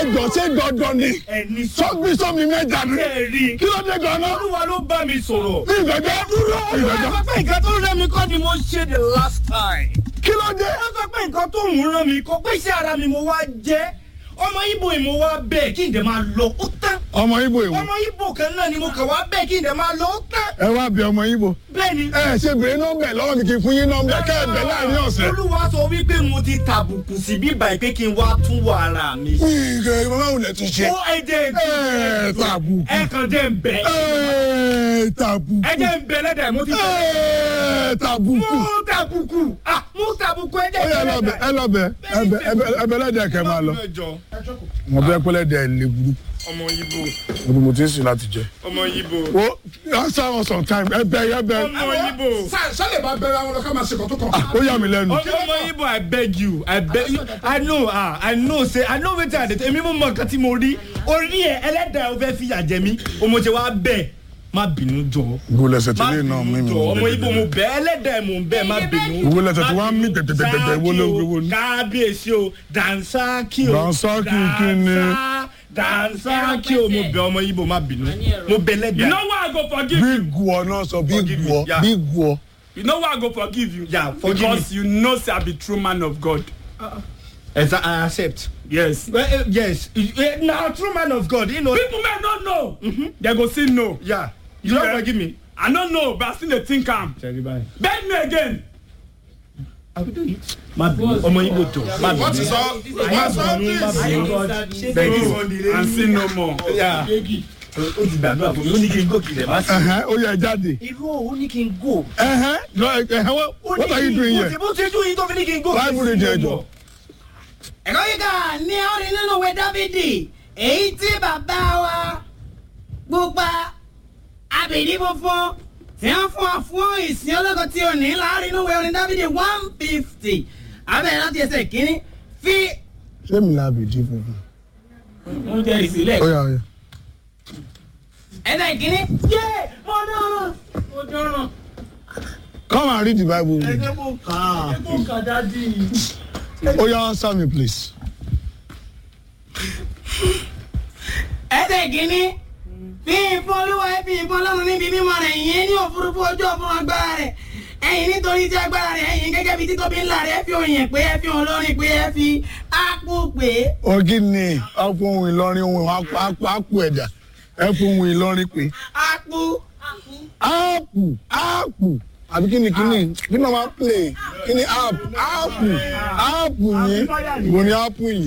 ẹjọ ṣé dandan ni ẹni sọ sọgbí sọmi mẹ́ta ni bẹ́ẹ̀ rí kí ló dé ganan olúwa ló bá mi sọ̀rọ̀. ní ìgbẹ́jọ́ ìgbẹ́jọ́ pé nǹkan tó rẹ́ mi kọ́ ni mo ṣe the last time. kí ló dé ó sọ pé nǹkan tó ń rán mi kọ́ pé iṣẹ́ ara mi mo wá jẹ́ ọmọ ibo yìí mo wá bẹ́ẹ̀ kí n dẹ̀ máa lọ ó tán ọmọ ibo ìwọ ọmọ ibo kan náà ni mo kàn wá bẹ́ẹ̀ kí n dẹ̀ máa lọ ó tán ẹ wá bí ọmọ ibo bẹ́ẹ̀ ni. ẹ ṣe bèrè nọ́mbà ẹ lọ́wọ́ mi kì í fún yín nọ́mbà kẹ́ ẹ bẹ̀ láàrin ọ̀sẹ̀. olúwa sọ wípé mo ti tàbùkù sí bíbá ẹ pé kí n wá tún wọ ara mi. ìgbẹ́ ìmọ̀ máa wùlẹ̀ tún ṣe. ó ẹjẹ ẹ tàbùkù ẹ kàn jẹ́ ń bẹ̀ ẹ tàbùkù ẹ jẹ́ ń bẹ̀ lẹ́dàá mo ti bẹ̀. ẹ tàbùkù. mo tàbùkù ah mo tàbùkù ẹ jẹ́ ó yẹ ẹ lọ bẹ ẹ lọ bẹ ẹbẹ ẹbẹ ẹbẹ lẹdẹ kẹ máa lọ. mo bẹ pẹlẹ dẹ lè burú ọmọ ibo mo mo ti ń sìn láti jẹ. ọmọ ibo wo answer us on time ẹ bẹ ẹ bẹ. ọmọ ibo. sálẹ̀ bá bẹ̀rẹ̀ àwọn ọlọ́kà máa ṣe kọ́ tó kàn. ó yà mí lẹ́nu. ọmọ ibo i beg you i beg you i know ah i know say i know wetin i dey tell èmi mo mọ nǹkan tí mo rí orí ẹ ẹlẹ́dàá ò fẹ́ fìyà jẹ mí ọmọ ṣe wá bẹ́ẹ̀ má bínú jọ gbogbo lẹsẹ tí má lè náà mímí. bínú jọ ọmọ ibo mo bẹ ẹlẹ́dàá mo bẹ má bínú. Owó lẹ́sẹ̀ tí wọ́n á mí tẹ̀tẹ̀tẹ̀tẹ̀ wo ló wo ni. kábíyèsí o dansaki o Dànsákì kí ni? dansaki o mo bẹ ọmọ ibo má bínú mo bẹ ẹlẹ́dàá. You know why I go forgive bí you? guọ náà sọ bí Forgive me, guọ yeah. bí guọ. You know why I go forgive you? Yeah, forgive Because you know say I be true man of God. Exa i accept. Yes. Well, uh, yes uh, na true man of God you know. People may not know. They go still know. Yeah. You don't Yeah. forgive me. I don't know, but I still dey think am. Beg me again. Má bínú ọmọ Igbo tó. Má wọ́n ti bínú. sọ wọ́n sọ Thank you. And see no more. Yeah. Ó ti gbàdúrà fún mi, ó ní kí n gòkè rẹ̀ má sí. Ẹhẹ́n, ó yẹ jáde. Irú ó ní kí n gò. Ẹhẹ́n, lọ ẹhẹ́n, what- what are you doing here? Bó ti dún yín tó fi ní kí n gò. Bible reading ẹjọ. ẹ̀kọ́ kíkà ní orin nínú ìwé dábìdì èyí tí bàbá wa pupa abìdí funfun tí wọ́n fún wa fún ìsìn ológo tí ò ní láàrin nínú ìwé orin dábìdì one fifty abẹ́rẹ́ láti ẹsẹ̀ kínní fi Ṣé mi la bìí dín funfun? mo jẹ́ ìsílẹ̀ Ó yà ó yà. ẹsẹ̀ kínní yé mo dán mo dán Come and read the Bible with me. ẹgbẹ́ mo kà á mo kà dádì. Ó yà answer me please. ẹsẹ̀ kínní fi ìfún olúwa ẹ fi ìfún ọlọ́run níbi mímọ́ rẹ̀ yìí ní òfurufú ojú ọ̀fun agbára rẹ̀ ẹ̀yìn nítorí tí agbára rẹ̀ ẹ̀yìn gẹ́gẹ́ bí títóbi ńlá rẹ̀ ẹ fi òyìn pé ẹ fi olórin pé ẹ fi ápù pé Ọ̀gí ni ọ̀pọ̀ ohun Ìlọrin ohun àpò àpò ẹ̀dà ẹ fún ohun Ìlọrin pé ápù áàpù áàpù àbí kí ni kí ni kí ni wọ́n máa play kí ni áàpù áàpù áàpù yìí wo ni áàpù yìí.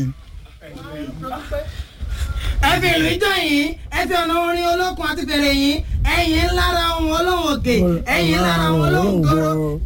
ẹ fi ìlú ìjọ yìí ẹ fi ọ̀nà orin olókun àti fèrè yìí ẹ̀yìn ńlára ohun olóhùn òkè ẹ̀yìn ńlára ohun olóhùn kóró